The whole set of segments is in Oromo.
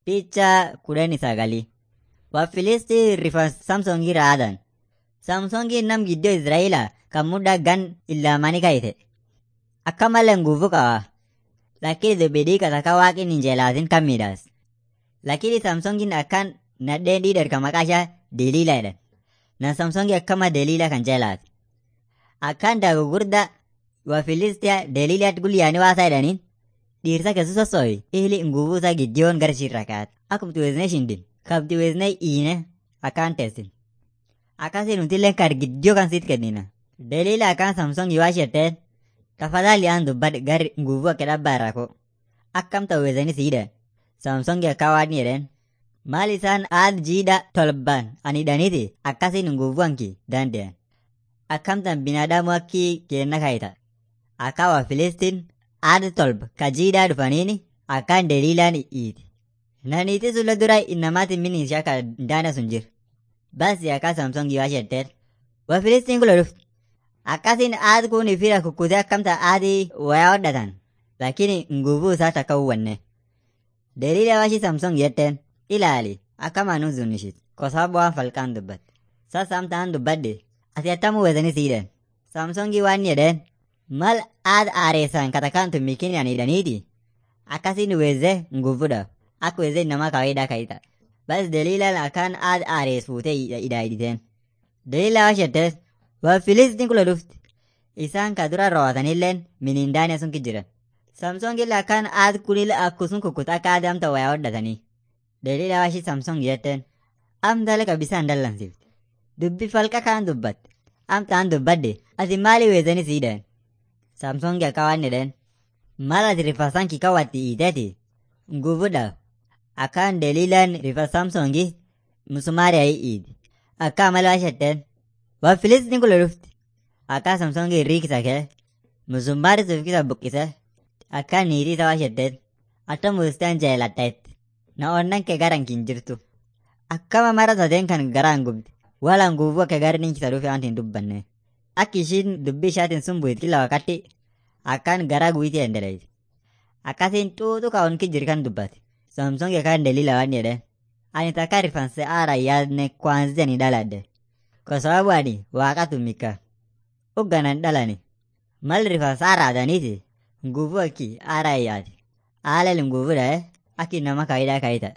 Picha kudhanii sagalii. Wafilisti rifeensa Samsoongii raadan. Samsoongiin nam gidduu Israa'eelaa kan muddaa gan illaamanii kayite. Akka malee nguvu qaba. Lakini bidii kataka waaqin hin jeelaatin kan miidhaas. Lakini Samsoongiin akkaan nadheen dhiidhar kan maqaa ishee Deliilaa jedhan. Na Samsoongii akkama Deliilaa kan jeelaati. Akkaan daagu gurda Wafilistiyaa Deliilaatti gulyaanii waasaa jedhaniin dhiirsa keessa sossooyi ili nguvuu isaa giddiyoon gara ishirra kaa'ate. Akkuma weesnee shindin kabdi weesnee iine akkaan teessin. Akkasiin nutillee kan giddiyoo kan siit kennina. Deliila akkaan Samsoongii waa shetteen tafadhali aan dubbadhe gari nguvuu akka dhabbaa irraa koo. Akkam ta'u weesanii siidha. Samsoongii akka waan jedheen. Maal isaan aad jiidha tolbaan ani hidhaniiti akkasiin nguvuu anki danda'an. Akkamtan binaadamu akki kenna kaayita. Akka waa Filistiin aad tolba ka jiidhaa dhufaniini akkaan deliilaan iiti. Naniiti sulla dura innamaatiin minni ishee akka daana sun jira. Basi akka Samsoongii waa shetteen. Waa Filistiin kula dhufti. Akkasiin aad kun fira kukkutee akkamta aadii wayaa hodhatan. Lakini nguvuu isaa takka uwwanne. Deliila washi Samsoong jetteen ilaali akkama nu zunishit. Kosaaba waan falqaan dubbatte. Sasa amtaan dubbadde ati attamu weesanii siidhan. Samsoongii waan jedheen mal aad aareessan katakaan tummikin ani hidhaniiti. Akkasiin weezee nguvuudha. Akka weezee namaa kawaayidhaa kayita. Bas deliilaan akkaan aad aarees fuutee hidhaa hidhiteen. Deliilaa waa shettees waa filistiin kula dhufti. Isaan ka dura raawwatanilleen miniindaanii sun jiran. Samsoongillee akkaan aad kunillee akkasuma kukkuta akka aad amta wayaa hodhatanii. Deliilaa waashii Samsoong jetteen amtaalee qabisaan dallansifte. Dubbi falqa kaan dubbatte. Amtaan dubbadde ati maali weesanii siidhan? Samsoongi akka waan jedheen maal ati rifasaan kikawwatti hiiteeti? Nguvuudha. Akkaan deliilaan rifa Samsoongi musumaariyaa hiiti. Akka amala waa shetteen waa filistiin kula dhufti. Akka Samsoongi riikisa kee musummaari sufkisa buqqise akka niitii isaa waa shetteen atta muustaan jeeladheetti. Na onnan kee garan kin jirtu. Akkama mara sadeen kan garaan gubdi. Wala nguvuu akka gari ninkisa dhufe waan hin dubbanne. Akka ishiin dubbii ishaatiin sun bu'it kila wakati akkaan garaa guyitii endeleeti. Akkasiin xuuxu ka onki jiri kan dubbate. Samsoong akkaan deliila waan jedheen. Ani takka rifanse aara yaadne kwanzia ni dhaladhe. Kwa sababu ani waaqatu mika. Ugganan dhalani. Mal rifansa aara adaniiti. Nguvu akki aara yaadi. Aalel nguvu dhae akki nama kaayidaa kaayita.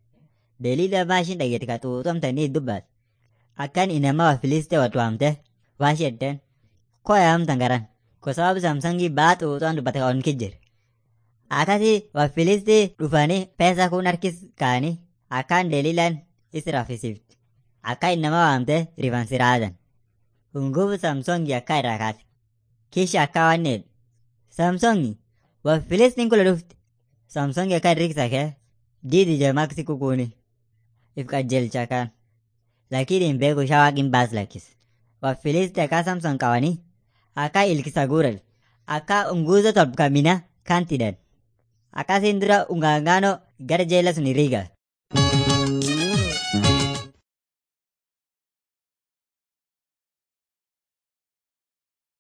Deliila maashin dhageeti ka xuuxamtanii dubbat. Akkan inama wa filiste watu hamte. Waa shetteen. Koya hamtan garan. Kwa sababu Samsongi baa xuuxuan dubbate ka onki jiri. Akkasi Wafilisti dhufanii peesa kun harkis kaanii akkaan deliilaan isi raffisifti. Akka innama waamte rifansi raadan. Nguvu Samsongi akka irraa kaate. Kisha akka waan jedhe. Samsongi Wafilistiin kula dhufti. Samsongi akka riiksa kee diidi jamaksi kukuuni. If qajeelcha kaan. Lakini hin beeku ishaa waaqin baas lakkis. Wafilisti akka Samson qabanii akka ilkisa guuran. Akka nguuzo tolbkamina kan tidhan. Akkasiin dura ungaangaanoo gara jeela sun riiga.